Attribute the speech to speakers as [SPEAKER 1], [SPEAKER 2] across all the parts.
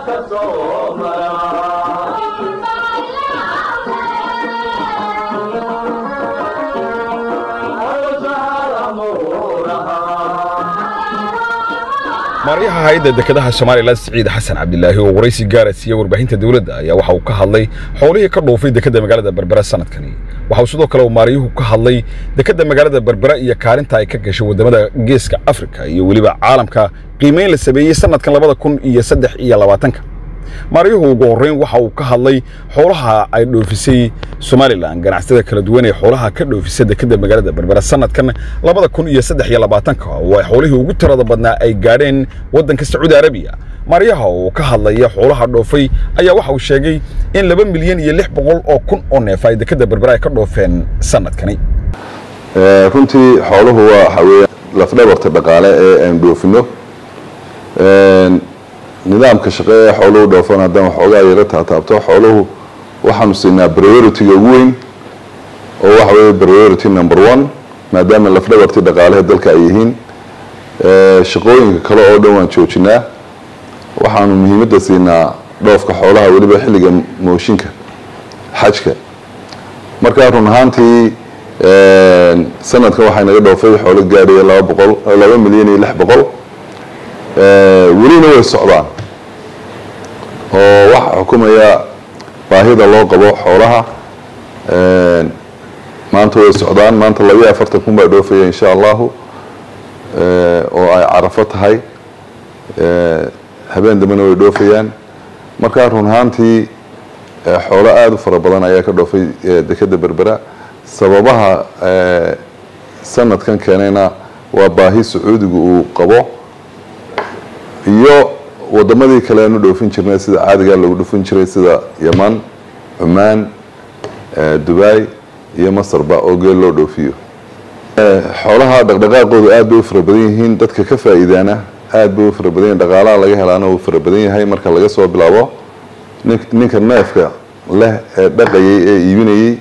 [SPEAKER 1] maaryaha hay-adda dekedaha somalilan siciid xasan cabdilaahi oo waraysi gaara siiye warbaahinta dowladda ayaa waxa uu ka hadlay xoolihii ka dhoofay dekedda magaalada berbera sanadkani waxa uu sidoo kale uu maaryuhu ka hadlay dekedda magaalada berbera iyo kaalinta ay ka gashay waddamada geeska afrika iyo weliba caalamka qiimayn la sameeyey sanadkan labada kun iyo saddex iyo labaatanka maaryuhu ugu horreyn waxa uu ka hadlay xoolaha ay dhoofisay somalilan ganacsatada kala duwan ee xoolaha ka dhoofisa dekedda magaalada berbera sanadkan labada kun iyo saddex iyo labaatanka oo ay xoolihii ugu tirada badnaa ay gaadheen waddanka sacuudi arabiya maaryaha oo ka hadlaya xoolaha dhoofay ayaa waxa uu sheegay in laba milyan iyo lix boqol oo kun oo neef ay dekedda berbera ay ka dhoofeen sanadkani
[SPEAKER 2] runtii xooluhu waa waxa weeye lafdhabarta dhaqaale ee aan dhoofino nidaamka shaqe ee xooluhu dhoofan haddaan waxoogaa yaro taataabto xooluhu waxaanu siinaa priority-ga ugu weyn oo waxa weeye priority number one maadaama lafdhabartii dhaqaalehe dalka ay yihiin shaqooyinka kale oo dhan waan joojinaa waxaanu muhiimadda siinaa dhoofka xoolaha weliba xilliga mooshinka xajka markaa run ahaantii sanadkan waxay naga dhoofay xoolo gaadhaya laba boqol laba milyan iyo lix boqol welina way socdaan oo waxaa xukumaya baahida loo qabo xoolaha maanta way socdaan maanta labiyo afartan kun baa dhoofaya insha allahu oo ay carafo tahay habeen dambena way dhoofayaan markaa run ahaantii xoolo aada u fara badan ayaa ka dhoofay dekedda berbera sababaha sanadkan keenayna waa baahi sacuudigu uu qabo iyo wadamadii kale aanu dhoofin jirnay sida caadigaa lagu dhufin jiray sida yaman cumaan dubai iyo masarba oo geel loo dhoofiyo xoolaha dhaqdhaqaaqoodu aad bay u fara badan yihiin dadka ka faa'iidaana aad bay u fara badan yihin dhaqaalaha laga helaana uu fara badan yahay marka laga soo bilaabo ninka neefka leh ee dhaqayay ee iibinayey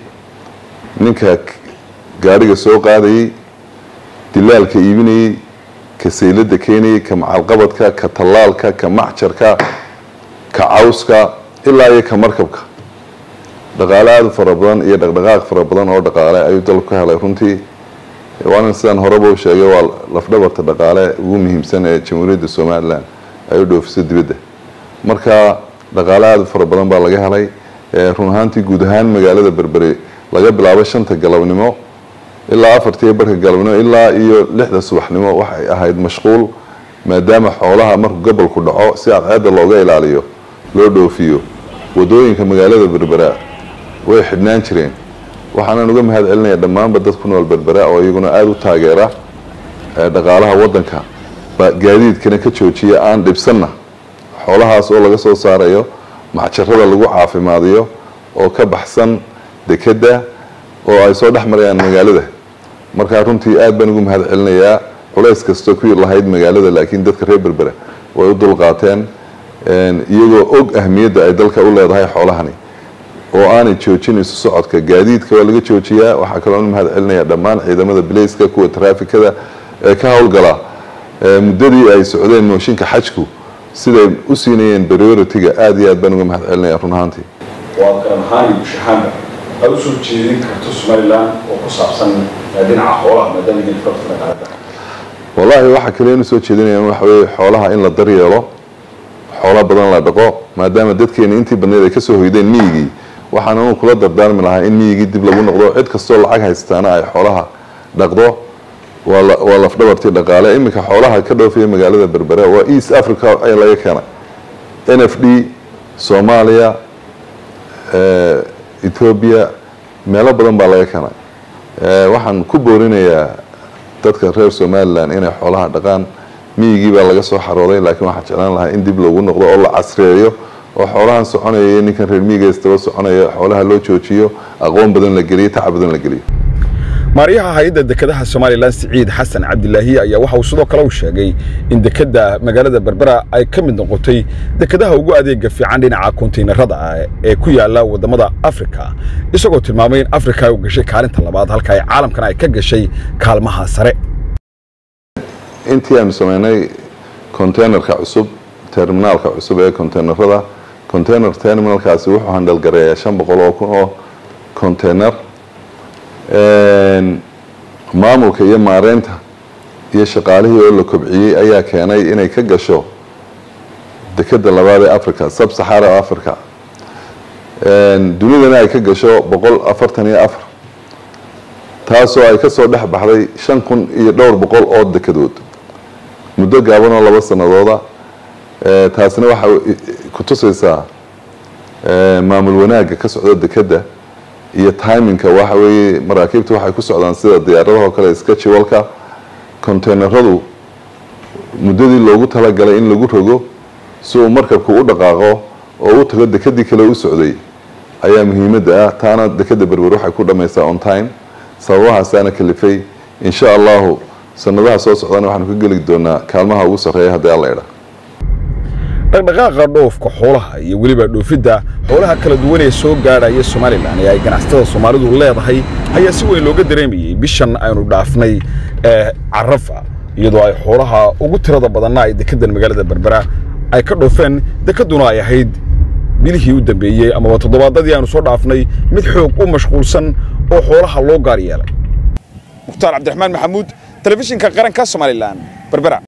[SPEAKER 2] ninka gaariga soo qaadayey dilaalka iibinayey ka saylada keenayay ka macalqabadka ka tallaalka ka macjarka ka cawska ilaa iyo ka markabka dhaqaale aada u fara badan iyo dhaqdhaqaaq fara badan oo dhaqaale ayuu dalku ka helay runtii waana sidaan horeba u sheegay waa lafdhabarta dhaqaale ugu muhiimsan ee jamhuuriyadda somalilan ay u dhoofiso dibadda marka dhaqaale aada u fara badan baa laga helay run ahaantii guud ahaan magaalada berbere laga bilaabo shanta galabnimo ilaa afartiiyo barka galabnimo ilaa iyo lixda subaxnimo waxay ahayd mashquul maadaama xoolaha markuu gobolku dhaco si cadceedda looga ilaaliyo loo dhoofiyo wadooyinka magaalada berbera way xidhnaan jireen waxaanan uga mahad celinaya dhammaanba dad ku nool berbera oo iyaguna aada u taageera dhaqaalaha waddanka gaadiidkana ka joojiya aan dhibsanna xoolahaas oo laga soo saarayo macjarada lagu caafimaadiyo oo ka baxsan dekedda oo ay soo dhex marayaan magaalada markaa runtii aad baan ugu mahad celinayaa culays kastoo ku lahayd magaalada laakiin dadka reer berbera way u dulqaateen iyagoo og ahmiyadda ay dalka u leedahay xoolahani oo aanay joojin isu socodka gaadiidka waa laga joojiyaa waxaa kaloo mahad celinaya dhammaan ciidamada bilayska kuwa taraafikada ee ka howlgala muddadii ay socdeen mooshinka xajku siday u siinayeen priority-ga aada iyo aad baan uga mahad celinaya run ahaantii
[SPEAKER 3] waa garan ahaan iyo bushahaanba aad usoo jeedin karto somalilan oo ku saabsan dhinaca xoolaha maadaama idin farta dhaqaalada
[SPEAKER 2] wallaahi waxaa kale inu soo jeedinayaan waxa weeye xoolaha in la daryeelo xoolo badan la dhaqo maadaama dadkeena intii badneed ay kasoo hoydeen miyigii waxaan anu kula dardaarmi lahaa in miyigii dib lagu noqdo cid kastoo lacag haystaana ay xoolaha dhaqdo waa lafdhabartii dhaqaale iminka xoolaha ka dhoofaya magaalada berbera waa east africa ay laga keenay n f d soomaaliya ethoobia meelo badan baa laga keenay waxaan ku boorinayaa dadka reer somalilan inay xoolaha dhaqaan miyigii baa laga soo xarooday laakiin waxaan jeclaan lahaa in dib loogu noqdo oo la casreeyo oo xoolahan soconaya iyo ninkan reer miyiga istaba soconaya xoolaha loo joojiyo aqoon badan la geliyo tacab badan la geliyo
[SPEAKER 1] maaryaha hay-adda dekedaha somalilan siciid xasan cabdilaahi ayaa waxa uu sidoo kale u sheegay in dekedda magaalada berbera ay ka mid noqotay dekedaha ugu adeega fiican dhinaca kontaynarada ee ku yaala waddamada afrika isagoo tilmaamay in afrika ay u gashay kaalinta labaad halka ay caalamkana ay ka gashay kaalmaha sare
[SPEAKER 2] intii aanu sameynay containerka cusub terminaalka cusub ee containerada container terminalkaasi wuxuu handalgareeyaa shan boqol oo kun oo container maamulka iyo maareynta iyo shaqaalihii oo la kobciyey ayaa keenay inay ka gasho dekeda labaad ee africa sub saxara africa dunidana ay ka gasho boqol afartan iyo afar taasoo ay kasoo dhex baxday shan kun iyo dhowr boqol oo dekedood muddo gaaban oo laba sanadooda taasina waxay ku tusaysaa maamul wanaagga ka socda dekeda iyo timinka waxa weeye maraakiibta waxay ku socdaan sida diyaaradaho kale sketchwalka containeradu muddadii loogu talagalay in lagu rogo si uu markabku u dhaqaaqo oo u tago dekedii kale u socday ayaa muhiimadda ah taana dekeda berber waxay ku dhamaysaa on time sababahaasaana kalifay insha allahu sanadaha soo socdana waxaanu ka geli doonaa kaalmaha ugu sarreeya haddii alla idha
[SPEAKER 1] dhaqdhaqaaqa dhoofka xoolaha iyo weliba dhoofidda xoolaha kala duwan ee soo gaadhaya somalilan ee ay ganacsatada soomaalidu leedahay ayaa si weyn looga dareemayey bishan aynu dhaafnay ee carafa iyadoo ay xoolaha ugu tirada badanna ay dekedan magaalada berbera ay ka dhoofeen dekeduna ay ahayd bilihii u dambeeyey amaba toddobaadadii aanu soo dhaafnay mid xoog u mashquulsan oo xoolaha loo gaar yeelay mukhtaar cabdiraxmaan maxamuud telefishinka qaranka somalilan berbera